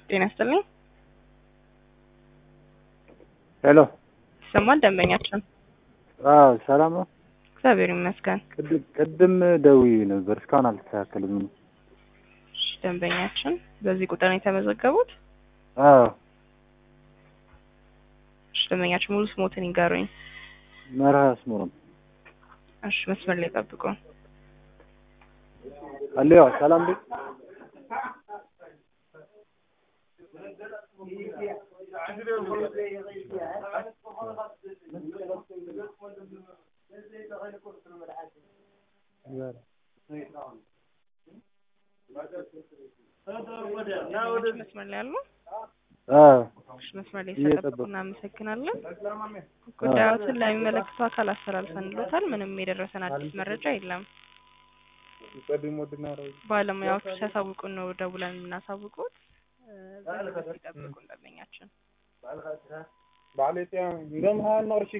ጤና ይስጥልኝ። ሄሎ ይሰማል ደንበኛችን? አዎ ሰላም ነው። እግዚአብሔር ይመስገን። ቅድም ቅድም ደውዬ ነበር እስካሁን አልተስተካከልም። ምኑ እሺ፣ ደንበኛችን በዚህ ቁጥር ነው የተመዘገቡት? አዎ እሺ፣ ደንበኛችን ሙሉ ስሞትን ይንገሩኝ። መርሃ አስመሮም እሺ፣ መስመር ላይ ጠብቁ። አለዋ ሰላም ቤት መስመር ላይ አሉ? አዎ እሺ፣ መስመር ላይ ስለጠበቁ እየጠበቁ። እናመሰግናለን። ጉዳዮትን ለሚመለከቱ አካል አስተላልፈንሎታል። ምንም የደረሰን አዲስ መረጃ የለም። ባለሙያዎቹ ሲያሳውቁን ነው ደውለን የምናሳውቁት። እ፣ በትዕግስት ይጠብቁን ደንበኛችን።